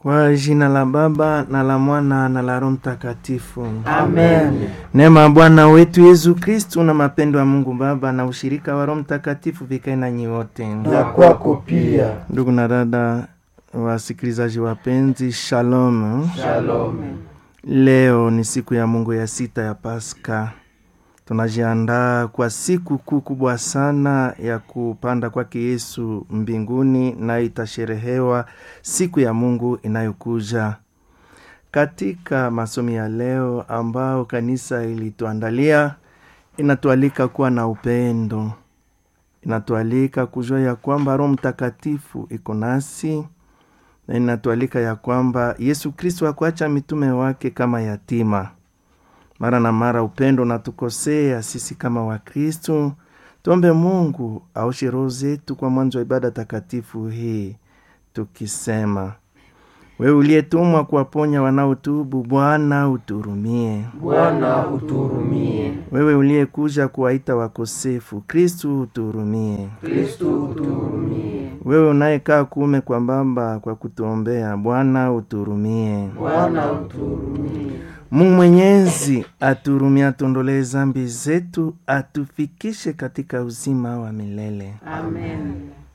Kwa jina la Baba na la Mwana na la Roho Mtakatifu. Amen. Neema ya Bwana wetu Yesu Kristu na mapendo ya Mungu Baba na ushirika wa Roho Mtakatifu vikae nanyi wote. Na kwako pia. Ndugu na dada wasikilizaji wapenzi, shalom. Shalom. Leo ni siku ya Mungu ya sita ya Pasaka. Tunajiandaa kwa siku kuu kubwa sana ya kupanda kwake Yesu mbinguni, nayo itasherehewa siku ya Mungu inayokuja. Katika masomo ya leo ambao kanisa ilituandalia, inatualika kuwa na upendo, inatualika kujua ya kwamba Roho Mtakatifu iko nasi na inatualika ya kwamba Yesu Kristo hakuacha mitume wake kama yatima. Mara na mara upendo unatukosea sisi kama Wakristo. Tuombe Mungu aoshe roho zetu kwa mwanzo wa ibada takatifu hii, tukisema: wewe uliyetumwa kuwaponya wanaotubu, Bwana uturumie. Bwana uturumie. Wewe uliyekuja kuwaita wakosefu, Kristu uturumie. Kristu uturumie. Wewe unayekaa kuume kwa Baba kwa kutuombea, Bwana uturumie. Bwana uturumie. Mungu Mwenyezi aturumie, atuondolee zambi zetu, atufikishe katika uzima wa milele. Amen.